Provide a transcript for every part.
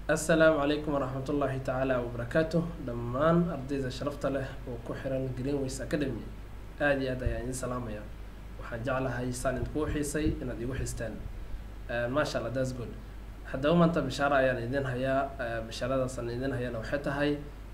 assalaamu calaykum waraxmatullaahi tacaala wabarakaatu dhammaan ardayda sharafta leh oo ku xiran greenways academy aada iyo aad ayaan idin salaamaya waxaan jeclahay saan idinkugu xiisay inaad igu xistaan maasha allah that's good haddaba maanta bishaaro ayaan idin hayaa bishaaradaasaan idin hayana waxay tahay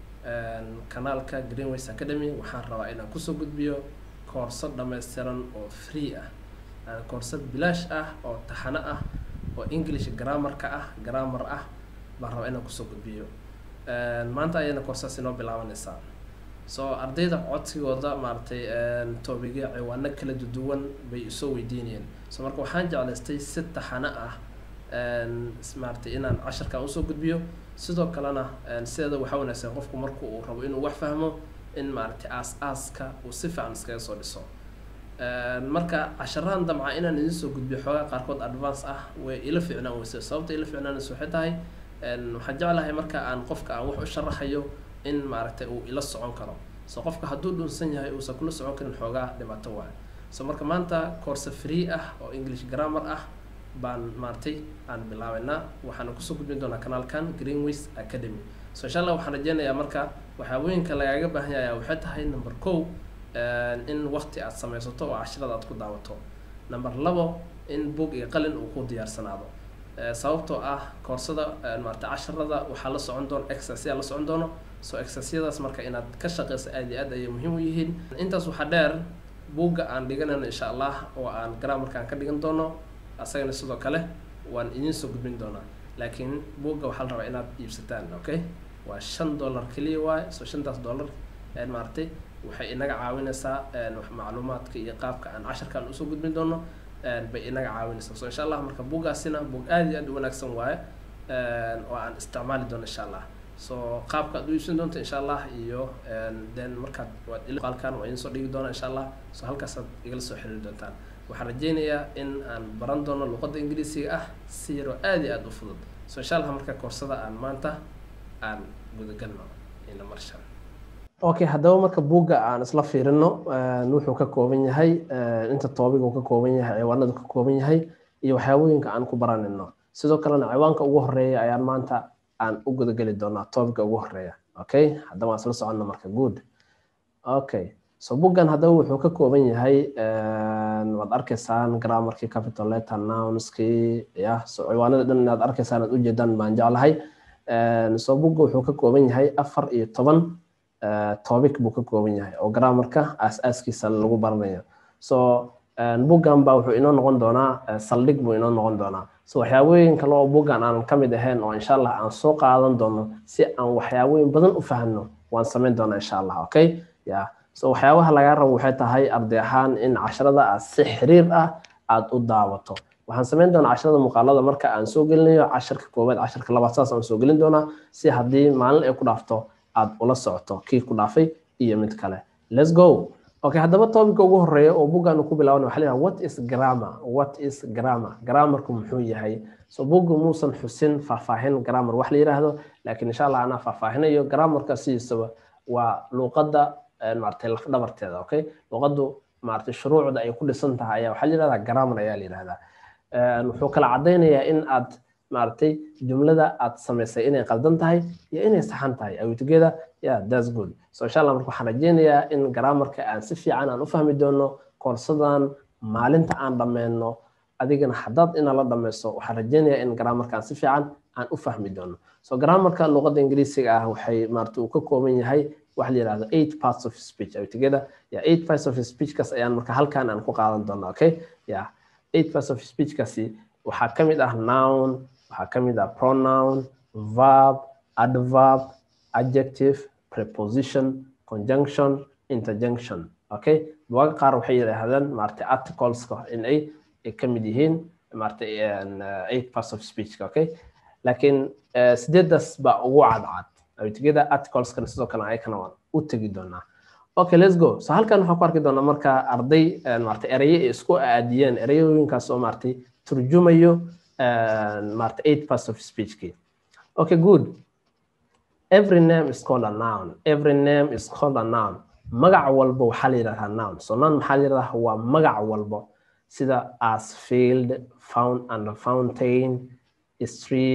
kanaalka greenways academy waxaan rabaa inaan kusoo gudbiyo koorso dhammaystiran oo free ah koorso bilaash ah oo taxano ah oo english grammarka ah grammar ah baan rabaa inaan kusoo gudbiyo maanta ayayna koorsaas inoo bilaabanaysaa so ardayda codsigooda maaragtay toobigya ciwaano kala duwan bay isoo weydiinayeen so marka waxaan jeclaystay si taxano ah maaragtay inaan casharkan usoo gudbiyo sidoo kalena sideeda waxaa wanaagsan qofku marku uu rabo inuu wax fahmo in maaragtay aas-aaska uu si fiican iskaga soo dhiso marka casharahan damca inaan idin soo gudbiyo xoogaa qaarkood advance ah way ila fiicnaan weyse sababta ila fiicnaanaysa waxay tahay waxaan jeclahay marka aan qofka aan wax u sharaxayo in maaragtay uu ila socon karo so qofka hadduu dhunsan yahay uusan kula socon karin xoogaa dhibaato waay so marka maanta course free ah oo english grammar ah baan maaragtay aan bilaabeynaa waxaana kusoo gudbin doonaa kanaalkan greenways academy so insha allah waxaan rajeynayaa marka waxaawooyinka lagaaga baahan yahay waxay tahay number kow in waqti aad sameysato oo cashirada aad ku daawato number labo in boog iyo qalin uu ku diyaarsanaado sababtoo ah koorsada maarata casharada waxaa la socon doona exercya la socon doono so exercyadaas marka inaad ka shaqeyso aada iyo aad ayay muhiim u yihiin intaas waxaa dheer buugga aan dhiganayno insha allah oo aan grammarka aan ka dhigan doono asagana sidoo kale waan idiin soo gudbin doonaa laakiin buugga waxaa la rabaa inaad iibsataan okay waa shan dollar keliya waay so shantaas dollar maaragtay waxay inaga caawinaysaa macluumaadka iyo qaabka aan casharkan usoo gudbin doono bay inaga caawinaysaa so insha allah marka buuggaasina buug aada iyo aad u wanaagsan waaye oo aan isticmaali doono insha allah so qaabka ad u iibsan doonta insha allah iyo then markaad waad qalkan waa idin soo dhigi doona insha allah so halkaasaad igala soo xiriiri doontaan waxaan rajeynayaa in aan baran doono luqadda ingiriisiga ah si yaroo aada iyo aada u fudud so insha allah marka koorsada aan maanta aan gudagalno ina marshan okay haddaba marka buugga aan isla fiirino wuxuu ka kooban yahay inta toobiga uu ka kooban yahay ciwaanada ka kooban yahay iyo waxyaabooyinka aan ku baranayno sidoo kalena ciwaanka ugu horeeya ayaan maanta aan u gudageli doonaa toobiga ugu horeeya okay haddaba aan isla soconno marka good okay so buuggan haddaba wuxuu ka kooban yahay waad arkaysaan grammarkii capital letter nounskii ya so ciwaanada dhan inaad arkaysaan aad ujeedaan baan jeclahay so buugga wuxuu ka kooban yahay afar iyo toban topic buu ka kooban yahay oo grammarka aas-aaskiisa lagu baranayo so buggan baa wuxuu inoo noqon doonaa saldhig buu inoo noqon doonaa so waxyaabooyin kale oo buggan aan ka mid ahayn oo insha allah aan soo qaadan doono si aan waxyaabooyin badan u fahno waan samayn doonaa insha allah okay ya so waxyaabaha lagaa rabo waxay tahay arday ahaan in casharada aad si xiriir ah aada u daawato waxaan samayn doonaa casharada muuqaalada marka aan soo gelinayo casharka koowaad casharka labaad saas aan soo gelin doonaa si haddii maalin ay ku dhaafto aad ula socoto kii ku dhaafay iyo mid kale let's go okay haddaba topica ugu horeeya oo buggan ku bilaabanay waxaa leeyahay what is grammar what is grammar grammarku muxuu yahay so bugga muusan xusin faahfaahin grammar wax la yiraahdo laakiin insha allah anaa faahfaahinayo grammarka sidiisaba waa luuqadda maaragtay laf dhabarteeda okay luuqaddu maaragtay shuruucda ay ku dhisan tahay ayaa waxaa la yirahdaa grammar ayaa la yirahdaa wuxuu kala caddaynayaa in aad maaragtay jumlada aad samaysay inay qaldan tahay iyo inay saxan tahay awitgeeda yeah that's good so insha allah marka waxaan rajeynayaa in grammarka aan si fiican aan u fahmi doono koorsadan maalinta aan dhammeyno adigana haddaad inaa la dhammayso waxaan rajeynayaa in grammarka aan si fiican aan u fahmi doono so grammarka luqadda ingiriisiga ah waxay maarata uu ka kooban yahay waxa la yirahdo eight parts of speech awitgeeda yeah eight parts of speechkaas ayaan marka halkan aan ku qaadan doonaa okay yeah eight parts of speechkaasi waxaa ka mid ah noun waxaa ka mid ah pronoun verb adverb adjective preposition conjunction interjunction okay buuga qaar waxay yidhaahdaan maaragtay articleska in ay ka mid yihiin maaragtay eight parts of speech okay laakiin sideedaas baa ugu cadcad awtigada articleskana sidoo kale ayakana waan u tegi doonaa okay let's go so halkan waxaan ku arki doonaa marka arday maaragtay eraye ay isku aadiyeen ereyooyinkaas oo maaragtay turjumayo maaragtay eight parts of speechkii okay good every name is called a noun every name is called a noun magac walba waxaa la yidhahdaa noun so noun maxaa la yidhahdaa waa magac walba sida as field found and fountain street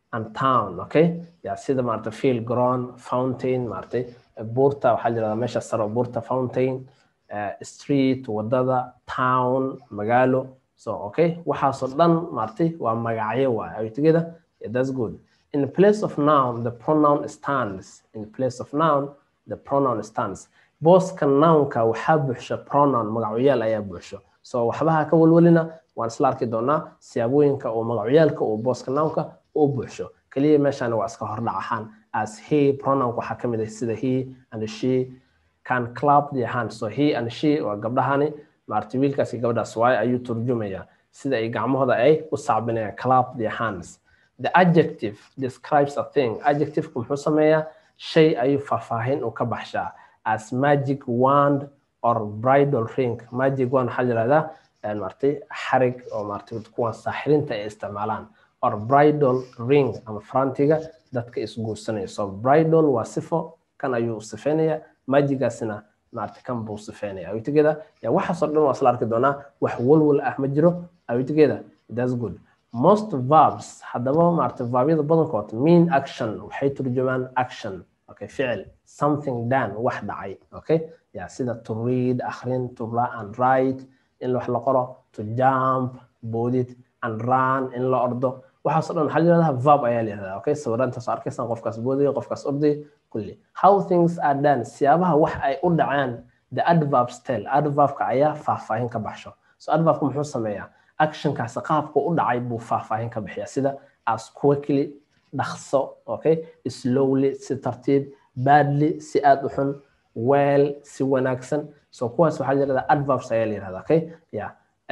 and town okay ya sida maaragtay field ground fountain maaragtay buurta waxaa la yirahdaa meesha sare oo buurta fountain uh, street wadada town magaalo so okay waxaasoo dhan maaragtay waa magacyo waay are you together yeah, that's good in the place of noun the pronoun stands in the place of noun the pronoun stands booska nounka waxaa buuxsha pronoun magacyaal ayaa buuxsho so waxbaha ka walwalina waan isla arki doonaa siyaabooyinka oo magacyaalka uu booska nounka u buuxsho kaliya meeshaan waa iska hordhac ahaan as he pronounka waxaa kamid ah sida he and she can clap their hands so he and she waa gabdhahani maaragtay wiilkaas iyo gabadhaas waaye ayuu turjumaya sida ay gacmahooda ay u sacbinayaan clap their hands the adjective describes a thing adjectiveku muxuu sameeyaa shay ayuu faahfaahin u ka baxshaa as magic wand or bridal ring magic wand waxaa yirahdaa maaragtay xarig oo maaragtay kuwan saaxirinta ay isticmaalaan or bridal ring ama farantiga dadka isguursanaya so bridal waa sifo kan ayuu sifeynaya magigaasina maaragtay kan buu sifeynaya awitigeeda ya waxaasoo dhan waa isla arki doonaa wax walwal ah ma jiro awitigeeda that's good most verbs haddaba maaragtay verbyada badankood mean action waxay turjumaan action okay ficil something done wax dhacay okay ya sida to read akhrin to and write in wax la qoro to jump boodid and run in la ordo waxaasoo dhan waxaa la yirahdaa verb ayaa la yirahdaa okay sawiraantaas arkaysaan qofkaas boodaya qofkaas orday kulli how things are done siyaabaha wax ay u dhaceen the adverbs tell adverbka ayaa faahfaahin ka baxsho so adverbka muxuu sameeyaa actionkaasi qaabku u dhacay buu faahfaahin ka bixiya sida as quickly dhaqso okay slowly si tartiib badly si aad u xun well si wanaagsan so kuwaas waxaa la yirahdaa adverbs ayaa la yirahdaa okay yeah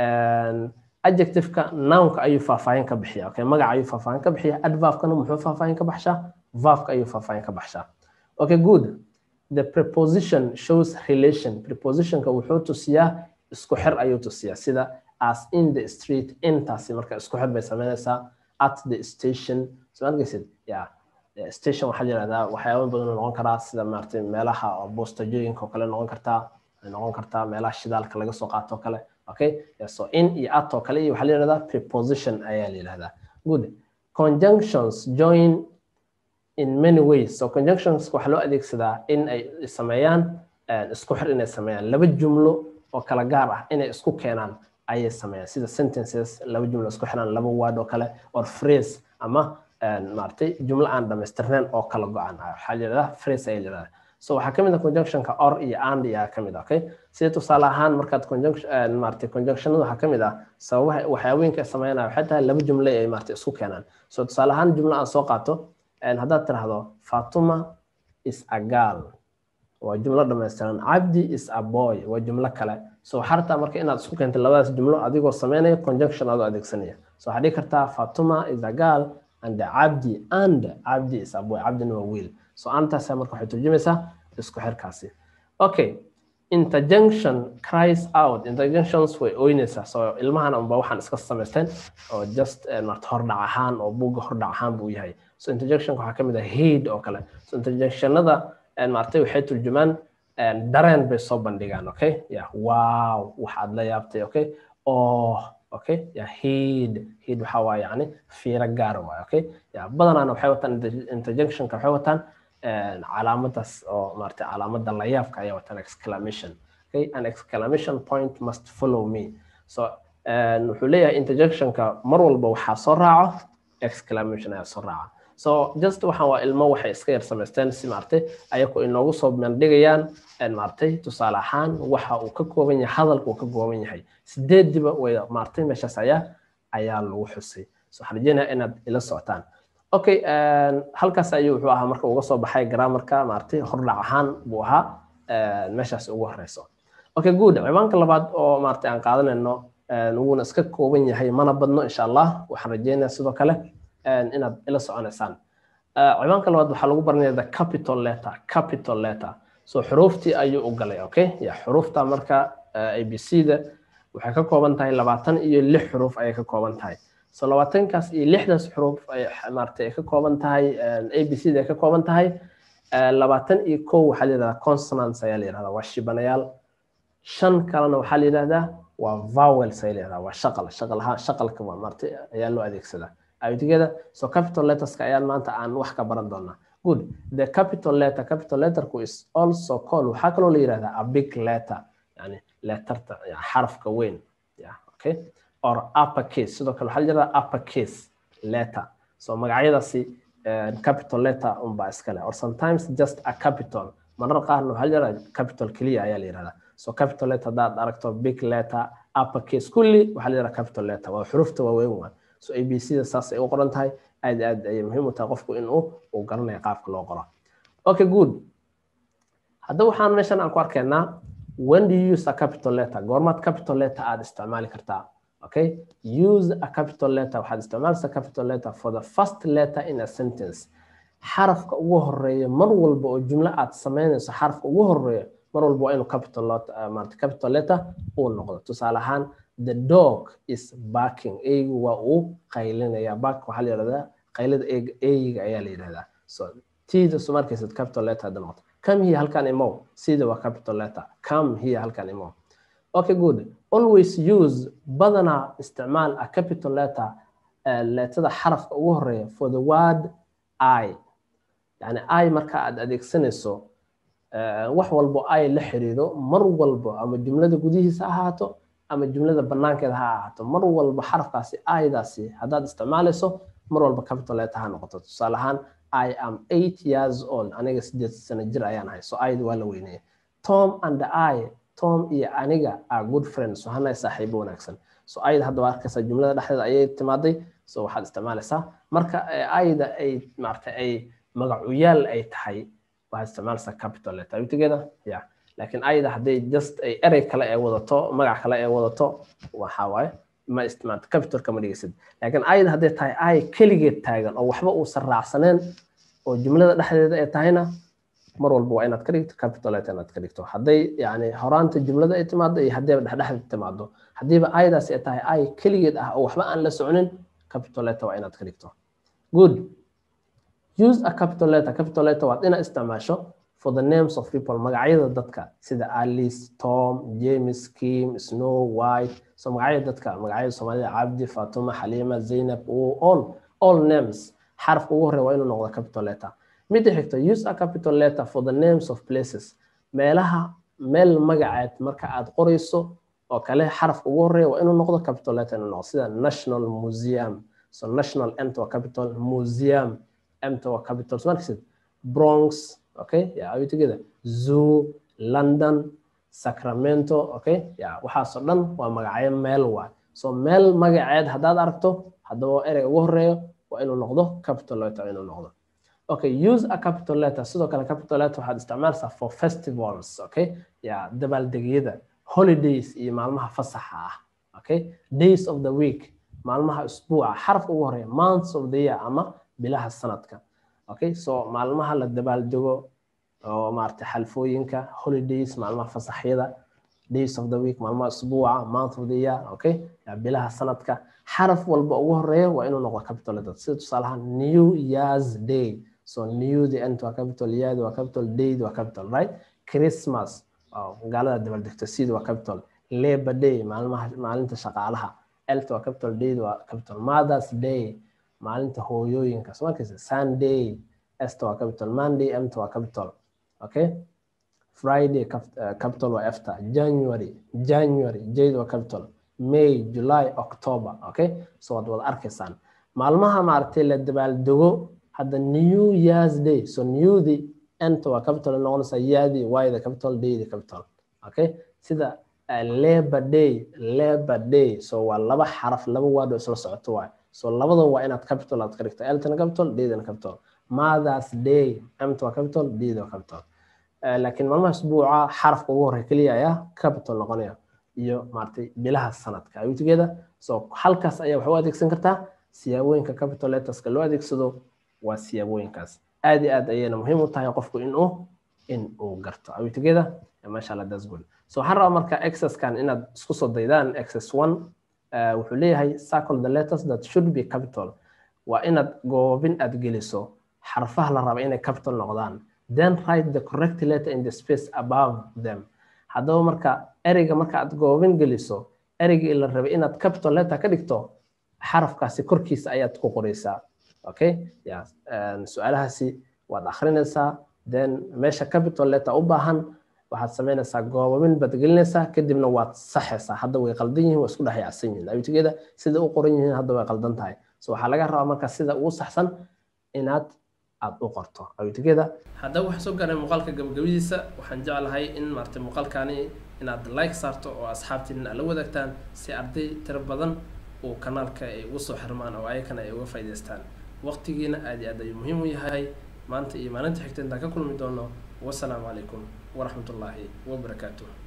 adjectiveka nounka ayuu faahfaahin ka bixiya okay magaca ayuu faahfaahin ka bixiya adverbkana muxuu faahfaahin ka baxshaa verbka ayuu faahfaahin ka baxshaa okay good the preposition shows relation prepositionka wuxuu tusiyaa isku xir ayuu tusiyaa sida as in the street intaasi marka isku xir bay sameynaysaa at the station soo arkaysid yeah station waxaa la yirahdaa waxyaabo badan oo noqon karaa sida maaragtay meelaha oo boostajooyinka oo kale noqon kartaa noqon kartaa meelaha shidaalka laga soo qaato kale okay yeah, so in iyo at oo kale iyo waxaa la yirahdaa preposition ayaa la yirahdaa good conjunctions join in many ways so conjunctions waxaa loo adeegsadaa in ay sameeyaan isku xir inay sameeyaan laba jumlo oo kala gaar ah inay isku keenaan ayay sameeyaan sida sentences laba jumlo isku xiraan laba word oo kale or phrase ama maaragtay jumlo aan dhamaystirnayn oo kala go-an waxaa la yirahdaa phrase ayaa la yirahdaa so waxaa kamid ah conjunctionka or iyo and iyo kamid ah okay sida tusaale ahaan markaad conjunction maaragtay conjunctionada waxaa kamid ah sababaha waxyaabooyinka ay sameynaya waxay tahay laba jumlo ay maaragtay isku keenaan so tusaale ahaan jumlo aan soo qaato haddaad tiraahdo fatuma is a girl waa jumlo dhammaystiran cabdi is a boy waa jumlo kale so waxaa rabtaa marka inaad isku keento labadaas jumlo adigoo sameynaya conjunction adoo adeegsanaya so waxaa dhihi kartaa fatuma is a girl and cabdi and cabdi is a boy cabdina waa wiil so antaas marka waxay turjumaysaa isku xirkaasi okay interjunction cries out interjunctions way oynaysaa so ilmahan unba waxaan iska samaysteen oo just marta hordhac ahaan oo buugga hordhac ahaan buu yahay so interjectionka waxaa kamid ah heed oo kale so interjectionada maartay waxay turjumaan dareen bay soo bandhigaan okay yeah wow waxaad la yaabtay okay oh okay yeah heed heed waxaa waa yani fiiro gaar waay okay yeah badanaana waxay wataan interjectionka waxay wataan calaamadaas oo maartay calaamada layaabka ayaa wataan exclamation okay an exclamation point must follow me so wuxuu leeyahay interjectionka mar walba waxaa soo raaco exclamation ayaa soo raaca so just waxaan waa ilmo waxay iska yar samaysteen si maartay ayaku inoogu soo bandhigayaan maartay tusaale ahaan waxa uu ka kooban yahay hadalka uu ka kooban yahay sideediba way maartay meeshaas ayaa ayaa lagu xusay so waxaan rajeynayaa inaad ila socotaan okay halkaas ayuu wuxuu ahaa marka uga soo baxay grammarka maartay hordhac ahaan buu ahaa meeshaas ugu horeyso okay good ciwaanka labaad oo maartay aan qaadanayno wuuna iska kooban yahay mana badno insha allah waxaan rajeynayaa sidoo kale inaad ila soconaysaan ciwaanka labaad waxaa lagu baranaya the capital letter capital letter so xuruuftii ayuu u galay okay ya xuruufta marka a b c da waxay ka kooban tahay labaatan iyo lix xuruuf ayay ka kooban tahay so labaatankaas iyo lixdaas xuruuf maaragtay ay ka kooban tahay a b c da ay ka kooban tahay labaatan iyo kow waxaa la yidhahdaa consonants ayaa la yidhahdaa waa shibanayaal shan kalena waxaa la yidhahdaa waa vowels ayaa la yidhahdaa waa shaqal shaqal ahaan shaqalka waa maaragtay ayaa loo adeegsadaa are you together so capital letterska ayaan maanta aan wax ka baran doonaa good the capital letter capital letterku is also called waxaa kaloo la yidhahdaa a big letter yani letterta xarafka weyn yeah okay or upper case sidoo kale waxaa la yidhahdaa upper case letter so magacyadaasi capital letter unbaa iskale or sometimes just a capital marar qaarna waxaa la yidhahdaa capital keliya ayaa la yidhahdaa so capital letter haddaad aragto big letter upper case kulli waxaa la yidhahdaa capital letter waa xurufta waaweyn waa so a b c da saas ay u qoran tahay aad aad ayay muhiim u tahay qofku inuu uu garanayo qaabka loo qoro okay good haddaba waxaan meeshan aan ku arkaynaa when do you use a capital letter goormaad capital letter aad isticmaali kartaa okay use a capital letter waxaad isticmaalaysaa capital letter for the first letter in a sentence xarafka ugu horeeya mar walba oo jumlo aad samaynayso xarafka ugu horeeya mar walba waa inuu capital letter capital letter uu noqdo tusaale ahaan the dog is barking eygu waa uu qaylinaya bark waxaa la yidhahdaa qaylada eyga ayaa la yidhahdaa so tida soo markaysid capital letter hadda noqoto come here halkan imow sida waa capital letter come here halkan imow okay good always use badanaa isticmaal a capital letter uh, leetada xarafka ugu horeeya for the word i yani i marka aad adeegsanayso wax walbo i la xiriiro mar walbo ama jumlada gudihiisa ahaato ama jumlada banaankeeda ha ahaato mar walba xarafkaasi aydaasi haddaad isticmaalayso mar walba capital letter ha noqoto tusaale ahaan i am eight years old aniga sideed sano jir ayaan ahay so ayda waa la weyneeya tom and i tom iyo aniga are good friends so hanahay saaxiibo wanaagsan so ayda hadda waa arkaysaa jumlada dhexdeeda ayay timaaday so waxaad isticmaalaysaa marka ayda ay maarata ay magacuyaal ay tahay waxaad isticmaalaysaa capital letter are you together yeah laakiin ayda hadday just ay erey kale ee wadato magac kale ee wadato waxa waaye ma isticmaalto capitalka ma dhigaysid laakiin ayda hadday tahay ay keligeed taagan oo waxba uusan raacsaneen oo jumlada dhexdeeda ay tahayna mar walba waa inaad ka dhigto capital letter inaad ka dhigto hadday yani horaanta jumlada ay timaado iyo haddiiba dhexdhexda timaado haddiiba aydaas ay tahay ay keligeed ah oo waxba aan la soconin capital letter waa inaad ka dhigto good use a capital letter capital letter waad inaad isticmaasho for the names of people magacyada dadka sida alice tom james kim snow white so magacyada dadka magacyada soomaalida cabdi fatuma xaliima zaynab all all names xarafka ugu horeya waa inuu noqdo capital letter midda xigta use a capital letter for the names of places meelaha meel magaceed marka aad qorayso oo kale xarafka ugu horeya waa inuu noqdo capital letter inuu noqdo sida national museum so national mt waa capital museum mt waa capital so markasid bronx okay yeah are you together zoo london sacramento okay yeah waxaasoo dhan waa magacyo meel waa so meel magaceed haddaad aragto haddaba erey ugu horeeyo waa inuu noqdo capital letter inuu noqdo okay use a capital letter sidoo kale capital letter waxaad isticmaalaysaa for festivals okay yeah dabaaldegyada holidays iyo maalmaha fasaxa ah okay days of the week maalmaha usbuuca xarafka ugu horeeya months of the year ama bilaha sanadka okay so maalmaha la dabaaldego oo maaragtay xalfooyinka holidays maalmaha fasaxyada days of the week maalmaha usbuuca month of the year okay bilaha sanadka xaraf walba ugu horeeya waa inuu noqdo capital letter sida tusaalahaan new year's day so new the end waa capital year waa capital day waa capital right christmas gaalada dabaaldegta sida waa capital labor day maalmaha maalinta shaqaalaha elt waa capital day waa capital mothers day maalinta hooyooyinka soo markaysa sunday esta waa capital monday mt waa capital okay friday capital waa efta january january jade waa capital may july october okay so waad wada arkaysaan maalmaha maaragtay la dabaaldego hadda new year's day so newdi enta waa capital noqonaysa yaadi wayda capital daydi capital okay sida labor day labor day so waa laba xaraf laba word oo isla socoto waay so labadan waa inaad capital aad ka dhigto eltana capital daydana capital mothers day mt waa capital dayda waa capital laakiin maalmaha isbuuca xarafka ugu horey keliya ayaa capital noqonaya iyo maaragtay bilaha sanadka awitigeeda so halkaas ayaa wax u adeegsan kartaa siyaabooyinka capital letterska loo adeegsado waa siyaabooyinkaas aad iyo aad ayayna muhiim u tahay qofku inuu in uu garto awitigeeda masha allah that's good so waxaan rabaa marka accesskan inaad isku soo daydaan access one wuxuu leeyahay circle the letters that should be capital waa inaad goobin aad geliso xarfaha la raba inay capital noqdaan then write the correct letter in the space above them haddaba marka ereyga marka aad goobin geliso ereygii la rabay inaad capital letter ka dhigto xarafkaasi korkiisa ayaad ku qoreysaa okay ya su-aalahaasi waad akrinaysaa then meesha capital letter u baahan waxaad samaynaysaa goobamin baad gelinaysaa kadibna waad saxaysaa hadda way qaldan yihiin waa isku dhex yaacsan yihiin abitigeeda sida u qoran yihiin hadda way qaldan tahay so waxaa laga rabaa marka sida ugu saxsan inaad aad u qorto abitigeeda haddaba waxaa soo gaaray muuqaalka gabagabadiisa waxaan jeclahay in maartay muuqaalkani inaad like saarto oo asxaabtiin aad la wadaagtaan si arday tiro badan uu kanaalka ay ugu soo xirmaan oo ayakana ay uga faa'iidaystaan waqtigiina aad iyo aad ayuu muhiim u yahay maanta iyo maalinta xigta intaan ka kulmi doono wasalaamu calaykum waraxmatullaahi wabarakaatuh